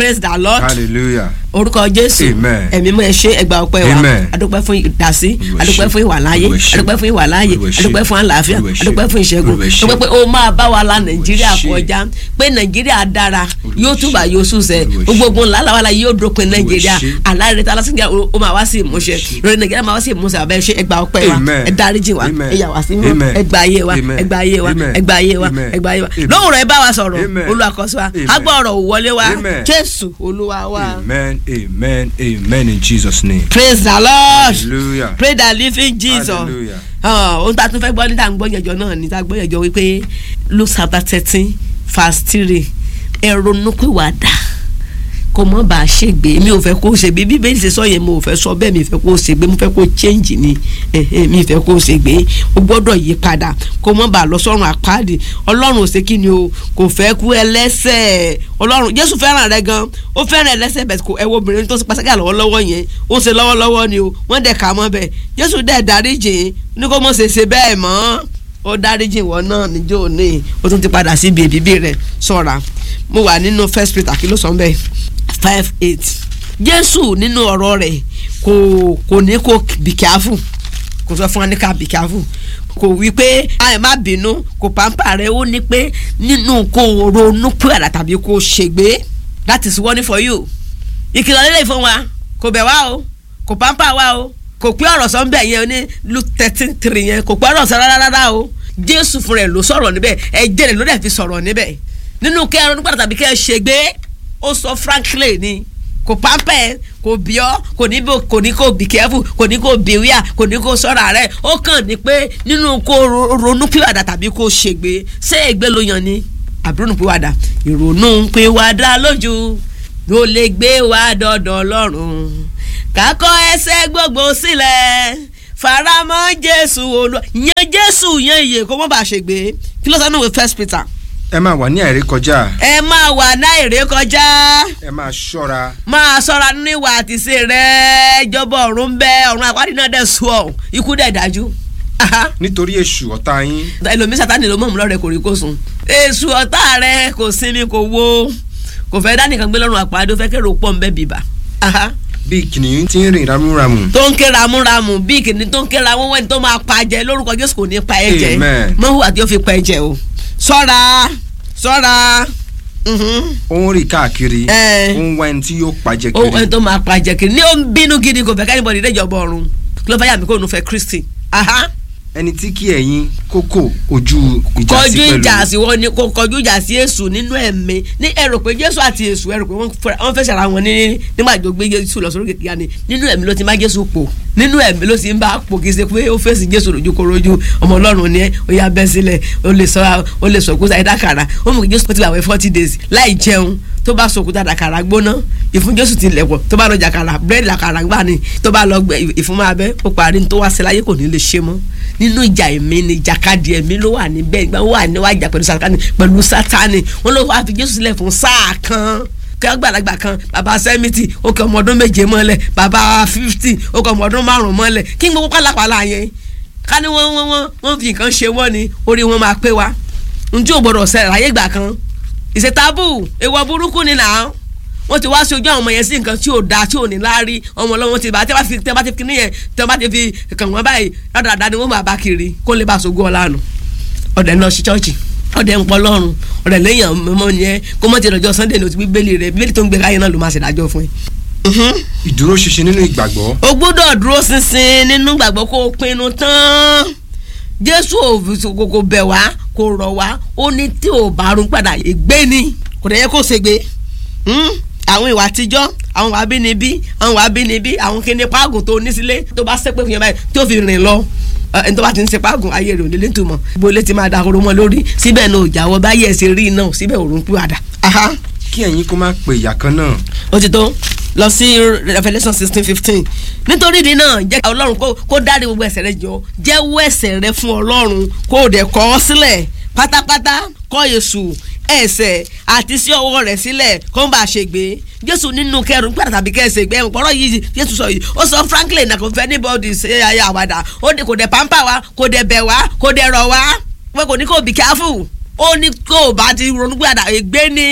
praise the lord hallelujah orúkọ jésù Amen. ẹ̀mí mọ́ ẹ ṣé ẹgbà ọpẹ́ wa Amen. adúpẹ́ fún ìdásí Olúwa adúpẹ́ ṣé. fún ìwà láàyè Olúwa ṣé. adúpẹ́ fún ìwà láàyè Olúwa ṣé. adúpẹ́ fún àlàáfíà Olúwa ṣé. adúpẹ́ fún ìṣẹ́gun Olúwa ṣé. adúpẹ́ pé ó máa bá wa la nàìjíríà ṣé. kọjá pé nàìjíríà dára Olúwa yóò ṣé. túbà yóò súnṣẹ Olúwa ṣé. gbogbo ogun làlàwàlà yóò dópin nàìjíríà ṣé. aláìrètí alásìkò ó máa wá sí ìmúṣẹ ṣé. lórí nàìjíríà máa wá sí ìmúṣẹ àbẹ ṣe ẹgbà ọpẹ́ wa Amen. ẹ dáríjì wa Amen. ẹ yà wá sí mọ́ Amen. ẹgbà ayé wa Amen. ẹgbà ayé wa Amen. ẹgbà ayé wa Amen. ẹgbà ayé wa Amen. lóhùn rẹ bá wa sọ̀rọ̀ Amen. olùwàkọsí wa Amen. agbọ ọ̀rọ̀ òwọlé wa Amen. jésù olúwa wa. amen amen amen in jesus name praise the lord hallelujah pray the living jesus hallelujah Ah, ohun tá a tún fẹ́ gbọ́ níta gbọ́ yẹjọ náà ní ta gbọ́ yẹjọ wípé luke chapter thirteen verse three ẹ ronúpìwàdà kò mọ̀ bá a ṣègbè mi ò fẹ́ kó o ṣègbè bíbélì ṣe sọ yẹn mo ò fẹ́ sọ bẹ́ẹ̀ mi ò fẹ́ kó o ṣègbè mo fẹ́ kó o change ni eh, eh, mi ò fẹ́ kó o ṣègbè o gbọ́dọ̀ yí padà kò mọ̀ bá a lọ sọ́run àpáàdì ọlọ́run ò ṣe kí ni o kò fẹ́ kú ẹlẹ́sẹ̀ ọlọ́run jésù fẹ́ràn rẹ gan ó fẹ́ràn ẹlẹ́sẹ̀ bẹ̀ kò ẹwọ́ obìnrin tó ṣe pàṣẹ́gà lọ́wọ́lọ́wọ́ yẹn ó ṣe lọ́wọ́lọ́wọ́ ni o wọ́n dẹ̀ kà mọ́ bẹ́ẹ̀ jésù dẹ̀ dáríjì ní kó mọ̀ ṣe ṣe bẹ́ẹ̀ mọ́ ó dáríjì ìwọ náà níjó ní o tún ti padà sí ibi ìbíbí rẹ ṣọ́ra mo wà nínú first peter kí ló sọ bẹ́ẹ̀ five eight jésù nínú ọ̀rọ̀ rẹ̀ kò kò ní kó be careful kò sọ fún wa ní ká be careful kò wí pé ẹ má bínú kò pàmpà rẹ ó ní pé nínú kó ronú pé tàbí kó ṣègbé that is warning for you ìkìlọ̀ lélẹ̀ fún wa kò bẹ̀ wá o kò pàmpà wá o kò pé ọ̀rọ̀ sọ ń bẹ̀ yẹn ní luke thirteen three yẹn kò pé ọ̀rọ̀ sọ rárá rárá o jésù fún rẹ̀ ló sọ̀rọ̀ níbẹ̀ ẹ̀jẹ̀ rẹ̀ ló dẹ̀ fi sọ̀rọ̀ níbẹ̀ nínú kẹ́ ẹ̀rọ nígbà tàbí kẹ́ ẹ ṣègbé ó sọ frankly ni kò pápẹ́ kò bí ọ́ kò ní bò kò ní kò be careful kò ní kò beware kò ní kò sọ́ra rẹ̀ ó kàn ní pé nínú kó ro- ronú pìwàdà tàbí kó ṣègbé ṣé ègbé ló yan ni àbúrò pìwàdà ìrònú pìwàdà lójú ló lè gbé wa dọ̀dọ̀ ọlọ́run kákọ́ ẹsẹ̀ gbogbo sílẹ̀ faramọ́ jésù olú yan jésù yan iye kó mọ́ bá a ṣègbé kí ló sọ nínú ìwé first peter ẹ máa wà ní àìrékọjá ẹ máa wà náírè kọjá ẹ máa ṣọ́ra máa ṣọ́ra nínú ìwà àtìsí rẹ ìjọba ọ̀run ń bẹ ọ̀run àpárí náà dẹ̀ sùn ọ̀ ikú dẹ̀ dájú. Aha. nítorí èṣù ọ̀tá yín ẹlòmí sátani ló mọ̀mú lọ́rẹ̀ kò rí kó sùn. èṣù ọ̀tá rẹ kò sinmi kò wo kò fẹ́ dánìkan gbé lọ́rùn àpárí ó fẹ́ kérò pọ̀ ń bẹ́ bìbà. Aha. bí kìnìún tí ń rìn ramúramù tó ń ké ramúramù bí kìnìún tó ń ké ramú wẹ́ni tó máa pa jẹ lórúkọ Jésù kò ní pa ẹ jẹ Amen. mọ́hùwà tí ó fi pa ẹ jẹ o ṣọ́ra ṣọ́ra. Mhm ó ń rìn káàkiri Ẹ. ó ń wá ẹni tí yóò pàjẹ́ ó ẹni kiri tó máa pa jẹ kiri ní ó ń bínú gidi kò fẹ́ kẹ́nìbọ̀dì déjọba ọ̀run kí ló fẹ́ yà mí kó nu fẹ́ Kristi aha ẹni tí kí ẹ̀yin kókò ojú ìjà sí kọjú pẹ̀lú ìjà sí wọn ni kò kọjú ìjà sí Èṣù nínú ẹ̀mí ní ẹ rò pé Jésù àti Èṣù ẹ rò pé wọ́n fẹ́- wọ́n fẹ́ ṣara wọn ní nígbà tó gbé Jésù lọ sórí kìkìyà ni nínú ẹ̀mí ló ti má Jésù pò nínú ẹ̀mí ló ti ń bá pò kì í ṣe pé ó fèsì Jésù lójú korojú ọmọ Ọlọ́run ni ẹ ó yá bẹ́ sílẹ̀ ó lè sọ ó lè sọ òkúta ìdákàrà ó mú kí Jésù ti wà wẹ́ forty days láì jẹun tó bá sọ òkúta dàkàrà gbóná ìfún Jésù ti lẹ̀pọ̀ tó bá lọ jàkàrà búrẹ́dì làkàrà gbà ní tó bá lọ gbẹ ìfún máa bẹ́ ó parí ní tó wá sí láyé kò ní lè ṣe mọ́ nínú ìjà ẹ̀mí ni ìjàkadì ẹ̀mí ló wà níbẹ̀ ìgbà wà níwájà pẹ̀lú sátani pẹ̀lú sátani wọn ló wá fi Jésù sílẹ̀ fún sáà kan kí àgbàlagbà kan bàbá sẹ́mìtì ó kọ ọmọ ọdún méje mọ́lẹ̀ bàbá fífítì ó kọ ọmọ ọdún márùn-ún mọ́lẹ̀ kí n gbogbo pálapàla yẹn ká ní wọ́n wọ́n wọ́n wọ́n fi nǹkan ṣe wọ́n ni orí wọn máa pé wa njẹ́ ò gbọ́dọ̀ ṣẹlẹ̀ láyé ìgbà kan ìṣètàbù èèwọ̀ burúkú ni nà án wọ́n ti wá sí ojú àwọn ọmọ yẹn sí nǹkan tí ò da tí ò ní láárí ọmọ ọlọ́wọ́n ti bá tẹ́ bá fi tẹ́ bá ti fi níyẹn tẹ́ bá ti fi kàn wọ́n báyìí dáadáa ni wọ́n máa bá kiri kó lè bá aṣojú ọ̀la nù ọ̀dẹ̀ náà sí chọ́ọ̀chì ọ̀dẹ̀ ń pọ̀ lọ́rùn ọ̀dẹ̀ lẹ́yìn ọmọ yẹn kó mọ̀ ti lọ́jọ́ sunday ní o ti bíbélì rẹ̀ bíbélì tó ń gbé káyé náà ló máa ṣèdájọ́ fún ẹ. ìdúró ṣinṣin nínú ìgbàgbọ́ o gbọ́dọ̀ dúró ṣinṣin nínú gbàgbọ́ kó o pinnu tán jésù ò kò kò bẹ̀ wá kò rọ̀ wá ó ní tí ò bá rún padà ègbé ni kò dẹ̀ yẹ kó ṣègbé Hmm? àwọn ìwà àtijọ́ àwọn ìwà abínibí àwọn ìwà abínibí àwọn kíni páàgùn tó ní sílé tó bá sẹ́pẹ́ fún yẹn báyìí tó fi rìn lọ ẹ, ẹni tó bá ti ń ṣe páàgùn ayé rẹ̀ ò lè létùmọ̀ gbogbo ilé ti máa dahoro mọ́ lórí síbẹ̀ náà ò jáwọ́ báyẹ̀ ẹ̀ ṣe rí náà síbẹ̀ òrùn pé àdá. Aha kí ẹ̀yin kó má pe ìyà kan náà ó ti tó lọ sí revelation sixteen fifteen nítorí ìdí náà jẹ́ kí ọlọ́run kó kó dárí gbogbo ẹ̀ṣẹ̀ rẹ jọ jẹ́wọ́ ẹ̀ṣẹ̀ rẹ fún ọlọ́run kó o dẹ̀ kọ̀ ọ́ sílẹ̀ pátápátá kọ̀ Èṣù ẹ̀ṣẹ̀ àti sí ọwọ́ rẹ̀ sílẹ̀ kó ń bá a ṣe gbé jésù nínú kẹrùn gbàdá tàbí kẹsẹ̀ gbẹ ọ̀pọ̀rọ̀ yìí jésù sọ yìí ó sọ franklin náà kò fẹ́ anybody ṣe ayé àwàdà ó ní kò dẹ̀ pampa wa kò dẹ̀ bẹ̀ wá kò dẹ̀ rọ̀ wá pé kò ní kò be careful ó ní kó o bá ti ronú gbàdá ègbé ni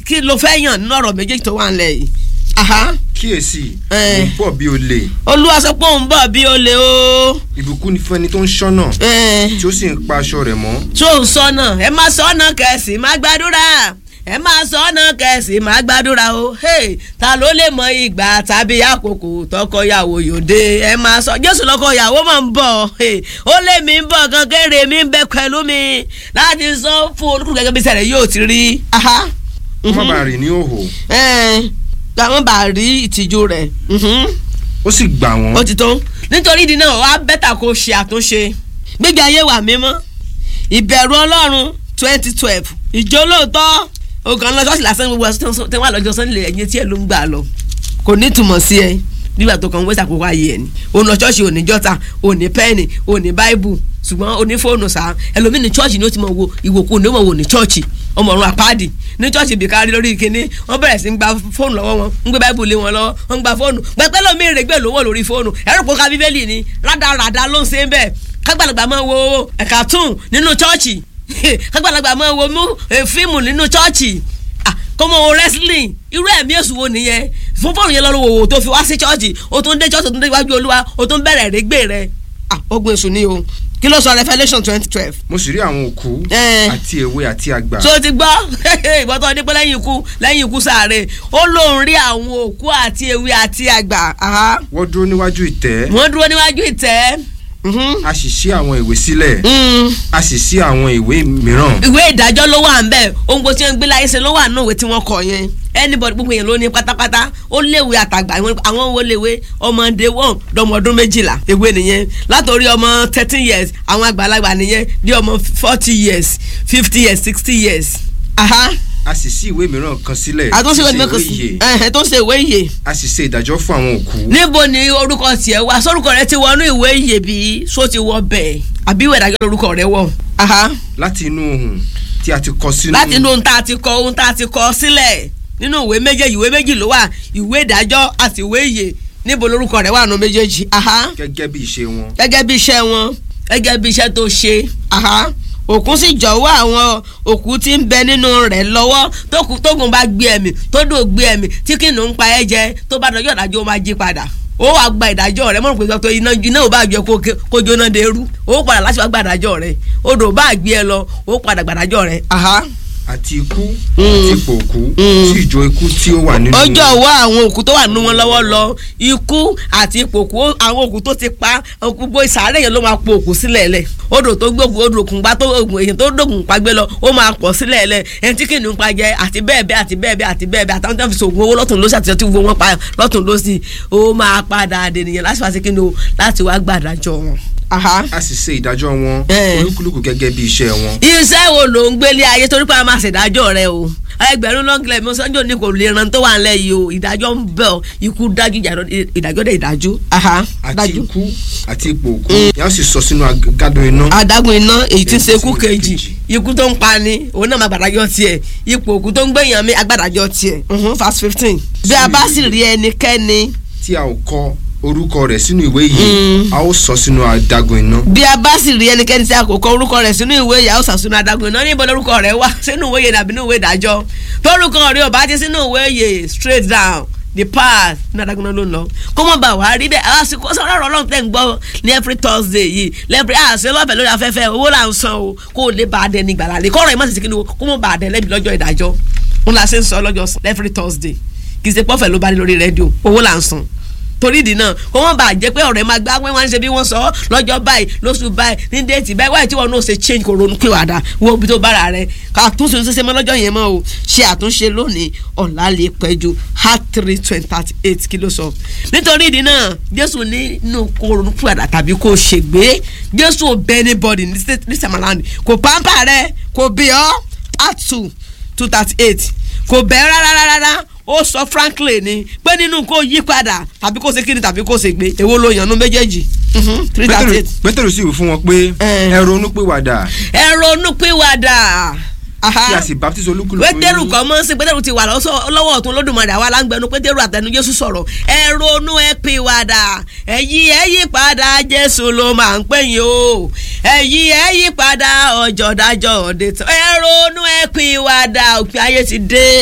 kí ló fẹ́ yàn nínú ọ̀rọ̀ méjèèjì tó wà nílẹ̀ yìí aha kíyèsí Eh. ń bọ̀ bí olè olúwa sọ pé òun bọ̀ bí olè o ìbùkún ni fún ẹni tó ń ṣọ́nà Eh, tí ó sì ń pa aṣọ rẹ̀ mọ́ tó ń sọnà ẹ máa sọnà kẹsì máa gbàdúrà ẹ máa sọnà kẹsì máa gbàdúrà o hey, ta ló lè mọ ìgbà tàbí àkókò tọkọyàwó yòde ẹ máa sọ jésù lọkọyàwó máa ń bọ̀ hey, ó lé mi ń bọ̀ kankéré mi ń bẹ pẹ̀lú mi láti sọ fún olùkúrú gẹ́gẹ́ bí sẹ̀rẹ̀ yóò ti rí. aha, kó má mhm. bàa rìn ní òhò Ẹ, àwọn bá rí ìtìjú rẹ̀ mhm ó sì gbà ó wọ́n ti tó nítorí ìdí náà wàá bẹ́tà kó ṣe àtúnṣe gbígbé ayé wà mímọ́ ìbẹ̀rù ọlọ́run twenty twelve ìjọ lóòótọ́ ogan lọ ṣọ́ọ̀ṣì lásán gbogbo ẹ̀sùn tí wọ́n lọ́jọ́ sọ́nìlẹ̀ ẹ̀yìn tí ẹ̀ ló ń gbà lọ kò ní ìtumọ̀ sí ẹ nígbà tó kàn ń wẹ́sà àkókò ayé ẹ̀ ni òun lọ ṣọ́ọ̀ṣì òní jọ́ta òní pẹ́ẹ́nì òní báíbù ṣùgbọ́n òní fóònù sáà ẹlòmíì ní ṣọ́ọ̀ṣì ni ó ti mọ̀ wo ìwòkú ní ó mọ̀ wò ní ṣọ́ọ̀ṣì ọmọ ọ̀run àpáàdì ní ṣọ́ọ̀ṣì bìkárí lórí ìkíní wọ́n bẹ̀rẹ̀ sí ń gba fóònù lọ́wọ́ wọn ń gbé báíbù lé wọn lọ́wọ́ wọ́n ń gba fóònù pẹpẹ lómi ìrègbè lówó lórí fóònù ẹ̀rọ pọ̀ ká bíbélì ni rádaràda ló ń ṣe ń bẹ̀ kágbàlagbà máa wo ẹ̀ka tún nínú ṣọ́ọ̀ṣì kágbàlagbà máa wo mú eh, fíìmù nínú ṣọ́ọ̀ṣì Ah, kó mọ wo wrestling irú ẹ̀mí èṣù wo nìyẹn fún fóònù yẹn lọ́rùn wòwò tó fi wá sí ṣọ́ọ̀ṣì o tún dé ṣọ́ọ̀ṣì o tún dé iwájú olúwa o tún bẹ̀rẹ̀ rẹ́gbẹ̀ rẹ Ah, ogun èṣù ni o kí ló sọ Revelation twenty twelve mo sì rí àwọn òkú Eh. àti èwe àti àgbà so ti gbọ́ ìbọ́tọ̀ ní pé lẹ́yìn ikú lẹ́yìn ikú sáré ó lóun rí àwọn òkú àti ewé àti àgbà aha. wọ́n dúró níwájú ìtẹ́ wọ́n dúró níwájú ìtẹ́ Mhm. a sì ṣí àwọn ìwé sílẹ̀ Mm. a sì ṣí àwọn ìwé mìíràn ìwé ìdájọ́ ló wà ń bẹ̀ ohun gbogbo tí wọ́n ń gbé láyé ṣe ló wà nínú ìwé tí wọ́n kọ yẹn anybody gbogbo yẹn ló ní pátápátá ó léwe àtàgbà àwọn- àwọn wo léwe ọmọdé wọn dọmọ ọdún méjìlá ewé nìyẹn látòrí ọmọ thirteen years àwọn àgbàlagbà nìyẹn di ọmọ forty years fifty years sixty years. aha a sì ṣí ìwé mìíràn kan sílẹ̀ àtúnṣe ìwé tí í ṣe mẹ́kàn ìwé ìyè. sí ẹ̀ tó ń ṣe ìwé ìyè a sì ṣe ìdájọ́ fún àwọn òkú níbo ni orúkọ tiẹ̀ wá sórúkọ rẹ ti wọnú ìwé ìyè bí só ti wọ bẹ́ẹ̀ àbí ìwé ìdájọ́ lórúkọ rẹ wọ̀. aha láti inú ohun tí a ti kọ sínú láti inú ohun tá a ti kọ ohun tá a ti kọ sílẹ̀ nínú ìwé méjèèjì ìwé méjì ló wà ìwé ìdájọ́ àti ìwé ìyè níbo lórúkọ rẹ̀ wà nù méjèèjì aha gẹ́gẹ́ bí ìṣe wọn gẹ́gẹ́ bí iṣẹ́ wọn gẹ́gẹ́ bí iṣẹ́ tó ṣe aha òkun sì jọ̀wọ́ àwọn òkú tí ń bẹ nínú rẹ̀ lọ́wọ́ tókù- tógun bá gbé ẹ̀mí tó dò gbé ẹ̀mí tí kìnnìún ń pa ẹ́ jẹ tó bá dọjọ́ ìdájọ́ ó máa jí padà ó wàá gba ìdájọ́ rẹ̀ mọ̀rùn pé sọ pé iná iná ò bá jẹ kó ké- kó jóná de eru ó padà láti wá gba ìdájọ́ rẹ̀ odò bá gbé ẹ lọ ó padà gba ìdájọ́ rẹ̀ aha àti ikú Mm. àti ipò òkú Mm. sí ìjọ ikú tí ó wà nínú ọjọ́ wá àwọn òkú tó wà nínú wọn lọ́wọ́ lọ ikú àti ipò òkú àwọn òkú tó ti pa gbogbo ìsàárẹ̀ yẹn ló máa po òkú sílẹ̀ lẹ̀ odò tó gbógun odò òkun pa tó ògùn èyàn tó dògùn pa gbé lọ ó máa pọ̀ sílẹ̀ lẹ̀ ẹni tí kìnìún pa jẹ àti bẹ́ẹ̀ bẹ́ẹ̀ àti bẹ́ẹ̀ bẹ́ẹ̀ àti bẹ́ẹ̀ bẹ́ẹ̀ àtàwọn tó ń fi sògùn owó lọ́tún lọ́sì àti ọtí wo wọn pa lọ́tún lọ́sì ó máa padà dènìyàn láti wá sí kí ni o láti wá gbàdájọ́ wọn. aha a sì ṣe ìdájọ́ wọn Eh. olúkúlùkù gẹ́gẹ́ bí iṣẹ́ wọn iṣẹ́ wo ló ń gbélé ayé torí pé a máa ṣèdájọ́ rẹ o ẹgbẹ̀rún lọ́ngìlẹ̀ mi sọ́njọ́ ní kò lè ran tó wà nílẹ̀ yìí o ìdájọ́ ń bẹ̀ ọ́ ikú dájú ìjà- ìdájọ́ dẹ̀ ìdájú. àti ikú àti ipò òkú yà ó sì sọ sínú agádùn iná adágún iná èyí tí ń ṣe Èyí ikú tí ń ṣe kejì kejì. ikú tó ń pa ni òun náà máa gbàdájọ́ tiẹ̀ ipò òkú tó ń gbẹ̀yàn mi agbàdájọ́ tiẹ̀ Mhm, verse fifteen. bí a bá sì rí ẹnikẹ́ni tí a ò kọ orúkọ rẹ̀ sínú ìwé yìí Mm. a ó sọ sínú adágún iná bí a bá sì rí ẹnikẹ́ni tí a kò kọ orúkọ rẹ̀ sínú ìwé ìyá ọ̀sà sínú adágún iná níbo lórúkọ rẹ̀ wá sínú ìwé yẹn tàbí nínú ìwé ìdájọ́ tórúkọ rẹ̀ ò bá ti sínú ìwé yẹn straight down the path ní adágún iná ló ń lọ kó mọ̀ bá wàá rí bẹ́ẹ̀ àsìkò sọ̀rọ̀ ọ̀rọ̀ ọlọ́run tẹ̀ ń gbọ́ ní every thursday yìí lẹ́bìrì àṣẹ lọ́fẹ̀ẹ́ lórí afẹ́fẹ́ owó là ń san o kó o lè bá a dẹ ní gbàlá lè kọ́rọ̀ ẹ̀ má sì kí ni o kó mọ̀ bá a dẹ lẹ́bi lọ́jọ́ ìdájọ́ ń la ṣe ń sọ lọ́jọ́ every thursday kì í ṣe pọ́fẹ̀ ló bá dé lórí rédíò owó là ń san torí ìdí náà kó wọn bá jẹ pé ọ̀rẹ́ máa gbá wọn wá ń ṣe bí wọ́n sọ lọ́jọ́ báyìí lóṣù báyìí ní déètì báyìí wáyé tí wọn náà ṣe change kò ronú pé wàdà wo ibi tó bára rẹ ká àtúnṣe ṣe mọ́ lọ́jọ́ yẹn mọ́ o ṣe àtúnṣe lónìí ọ̀la lè pẹ́ ju heart three twenty thirty eight kí ló sọ. nítorí ìdí náà jésù nínú kó ronú pé wàdà tàbí kó ṣègbé jésù ò bẹ anybody ní this time around kò pàmpà rẹ kò bí ọ heart two two thirty eight kò bẹ́ẹ̀ rárá rárá ó sọ frankly ni pé nínú kó yí padà tàbí kó ṣe kíni tàbí kó ṣe gbé èwo ló yànnú méjèèjì Mhm, three thirty Pétérù- eight. pétérù sì wí fún wọn pé Eh. ẹ ronú pìwàdà ẹ ronú pìwàdà. kí a sì baptisi olúkúlùkù pétérù yín. kan mọ́ sí pétérù ti wà lọ́sọ̀- lọ́wọ́ ọ̀tún lódùmarè àwa láǹgbẹ̀nu pétérù àtẹnu jésù sọ̀rọ̀ ẹ ronú ẹ pìwàdà ẹ yí ẹ yí padà jésù ló máa ń pè yín o ẹ yí ẹ yí padà ọjọ́ dájọ́ òde tán ẹ ronú ẹ pìwàdà òpin ayé ti dé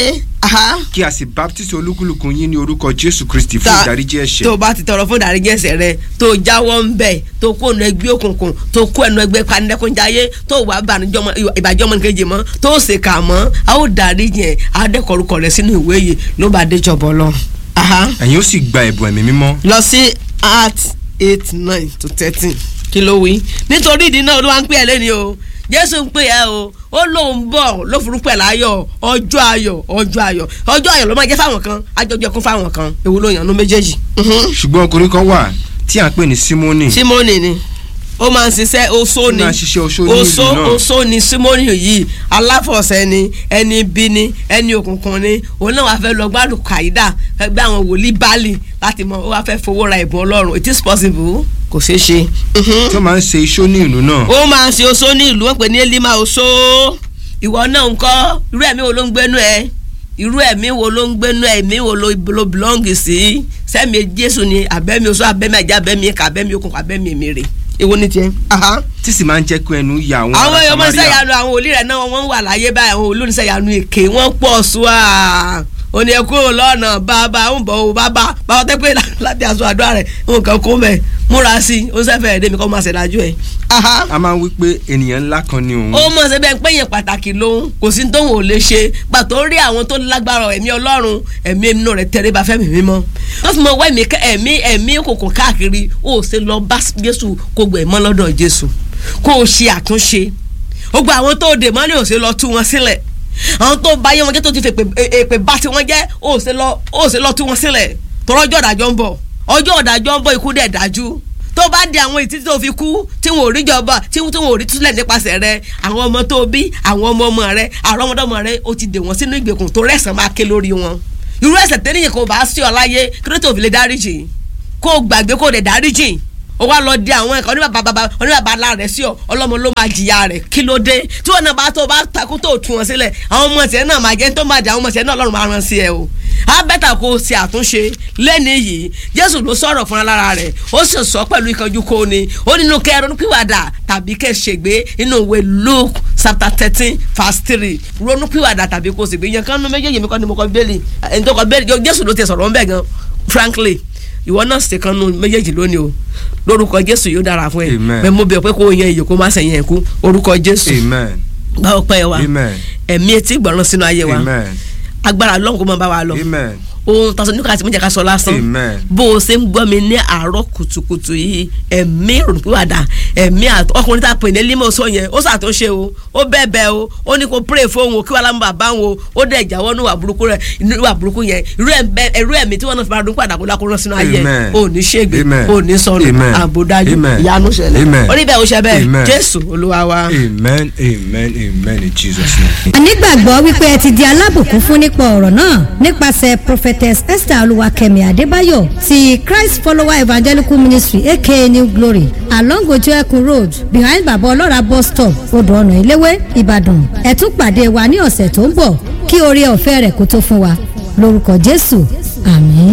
Aha. kí a sì baptisi olúkúlùkù yín ní orúkọ jésù kristi fún Ta- ìdáríjì ẹ̀ṣẹ̀ tó o bá ti tọrọ fún ìdáríjì ẹ̀ṣẹ̀ rẹ tó o jáwọ́ ń bẹ̀ tó o kó ẹnu ẹgbẹ́ òkùnkùn tó o kó ẹnu ẹgbẹ́ panilẹ́kúnjayé tó o wà bànújẹ́ ọmọ ìbàjẹ́ ọmọ nìkejì mọ́ tó o sì kà mọ́ a ó dáríjì ẹ̀ a ó dẹ́kọ̀ọ́rùkọ̀ rẹ sínú ìwé yìí ló bá dé jọ̀bọ̀ lọ. Aha. ẹ̀yin ó sì gba ẹ̀bùn ẹ̀mí mímọ́ lọ sí Acts eight nine to thirteen kí ló wí nítorí ìdí náà olúwa ń pè ẹ́ lẹ́ni o jésù ń pè ẹ́ o ó lóun bọ̀ ló forúkọ ẹ̀ láyọ̀ ọjọ́ ayọ̀ ọjọ́ ayọ̀ ọjọ́ ayọ̀ ló máa jẹ́ fáwọn kan ajọjọ kún fáwọn kan èwo ló yàn ní méjèèjì. Mhm. ṣùgbọ́n ọkùnrin kan wà tí à ń pè ní símónì simoni ni ó máa ń ṣiṣẹ́ oṣó ni Ó máa ń ṣiṣẹ́ oṣó ní ìlú oṣó náà. oṣó ni simoni yìí aláfọ̀ṣẹ ni ẹni bí ni ẹni òkùnkùn ni òun náà wàá fẹ́ lọ gbádùn kàídà ẹgbẹ́ àwọn wòlíì báàlì láti mọ ó wàá fẹ́ fowó ra ìbọn ọlọ́run it is possible kò ṣeé ṣe. Mhm tí ó máa ń ṣe iṣó ní ìlú náà ó máa ń ṣe oṣó ní ìlú wọn pè ní elima oṣó ìwọ náà ń kọ́ irú ẹ̀mí wo ló ń gbénú ẹ irú ẹ̀mí wo ló ń gbénú ẹ ẹ̀mí wo ló ló belong sí sẹ́mi jésù ni abẹ́mi oṣó abẹ́mi ajá abẹ́mi ẹ̀ka abẹ́mi okùn abẹ́mi èmèrè èwo ni tiẹ̀. Aha. tí sì máa ń jẹ́ kí ẹnu ya àwọn àwọn ará èèyàn mọ iṣẹ́ Samaria ìyanu àwọn òlì rẹ̀ náà wọ́n wà láyé báyìí àwọn olóníṣẹ́ ìyanu èké wọ́n pọ̀ sùá òní ẹ kúrò lọ́nà bàbá ń bọ̀ ọ́ bàbá bàbá tẹ́ pé láti aṣọ àdúrà rẹ̀ nǹkan kó mẹ́ múra sí i ó ń sẹ́fẹ̀ẹ́ dé mi kọ́ máa ṣèdájú ẹ̀. Aha a máa ń wí pé ènìyàn ńlá kan ni òun ó mọ̀ ṣe bẹ́ẹ̀ pé yẹn pàtàkì lòun kò sí tóun ò lè ṣe pàtó rí àwọn tó lágbára ẹ̀mí ọlọ́run ẹ̀mí inú rẹ̀ tẹ̀lé bá fẹ́mi mímọ́ wọ́n fi mọ wá ẹ̀mí ká- ẹ̀mí ẹ̀mí kòkò káàkiri ó ṣe lọ bá Jésù kó gbẹ̀ mọ́ lọ́dọ̀ Jésù kó o ṣe àtúnṣe ó gba àwọn tó dè mọ́lẹ̀ ò ṣe lọ tú wọn sílẹ̀ àwọn tó bá yé wọn jẹ́ tó ti fẹ́ èpè bá ti wọn jẹ́ ó ṣe lọ ó ṣe lọ tú wọn sílẹ̀ tọ́rọ́ ọjọ́ ìdájọ́ ń bọ̀ ọjọ́ ìdájọ́ ń bọ̀ ikú dẹ̀ dájú tó bá di àwọn ìtítí tó fi kú tí wọn ò rí jọba tí wọn ò rí túlẹ̀ nípasẹ̀ rẹ àwọn ọmọ tó bí àwọn ọmọ ọmọ rẹ àwọn ọmọdọ́mọ rẹ ó ti dè wọ́n sínú ìgbèkùn tó rẹ̀sán máa ké lórí wọn irú ẹ̀ṣẹ̀ tẹ́nìyàn kò bá sí ọ láyé kí ló tó fi lè dáríjì kó o gbàgbé kó o dẹ̀ dáríjì ó wá lọ di àwọn ẹ̀kọ́ oníbàbà bàbá oníbàbà ńlá rẹ̀ sí ọ ọlọ́mọ ló máa jìyà rẹ̀ kí ló dé tí wọn náà bá tó bá takú tó tú wọn sílẹ̀ àwọn ọmọ tiẹ̀ náà máa jẹ́ tó máa jẹ́ àwọn ọmọ tiẹ̀ náà ọlọ́run máa rán sí ẹ o á bẹ́tà kó o ṣe àtúnṣe lẹ́ni yìí jésù ló sọ̀rọ̀ fún alára rẹ̀ ó sì sọ pẹ̀lú ìkanjú kó ni ó nínú kẹ́ ronúpìwàdà tàbí kẹ́ ṣègbé nínú ìwé luke chapter thirteen verse three ronúpìwàdà tàbí kó ṣègbé yẹn kánú méjèèjì mi kọ́ ni mo kọ́ bẹ́ẹ̀lì ẹni tó kọ́ bẹ́ẹ̀lì jésù ló ti sọ̀rọ̀ ńbẹ̀ gan frankly ìwọ náà ṣe kan nu méjèèjì lónìí o lórúkọ jésù yóò dára fún ẹ Amen. bẹ́ẹ̀ mo bẹ̀ pé kó o yan iyì kó má sẹ̀yìn ẹ̀kú orúkọ jésù amen báwo pẹ́ wa amen ẹ̀mí etí gbọ̀ràn sínú ayé wa amen agbára ọlọ́run kó máa bá wa lọ amen ohun tọ́sọ nípa àti mọ́jà ká sọ lásán Amen. bó o ṣe ń gbọ́ mi ní àárọ̀ kùtùkùtù yìí ẹ̀mí ìrònúpìwàdà ẹ̀mí àt- ọkùnrin tá a pè ní límọ̀ sọ yẹn ó ṣàtúnṣe o ó bẹ̀bẹ̀ o ó ní kó pray fóun o kí wàá lámú bàbá wọn o ó dẹ̀ jáwọ́ ní ìwà burúkú rẹ̀ ní ìwà burúkú yẹn irú ẹ̀mí irú ẹ̀mí tí wọ́n náà fi máa dún padà kó lákòó rán sínú ayé Amen. ò ní ṣègbè Amen. ò ní sọnù Amen. àbòdájú Amen. ìyanu ṣẹlẹ̀ Amen. orí bẹ́ẹ̀ ó ṣe bẹ́ẹ̀ Amen. jésù olúwa wa. amen amen amen in jesus name. a nígbàgbọ́ wípé ẹ ti di alábùkún fún nípa ọ̀rọ̀ náà nípasẹ̀ prophetess esther olúwakẹ́mi adébáyọ̀ ti christ follower evangelical ministry aka new glory along ojú ẹkùn road behind baba ọlọ́ra bus stop odò ọ̀nà ìléwé ìbàdàn ẹ tún pàdé wa ní ọ̀sẹ̀ tó ń bọ̀ kí oore ọ̀fẹ́ rẹ̀ kó tó fún wa lórúkọ jésù àmín.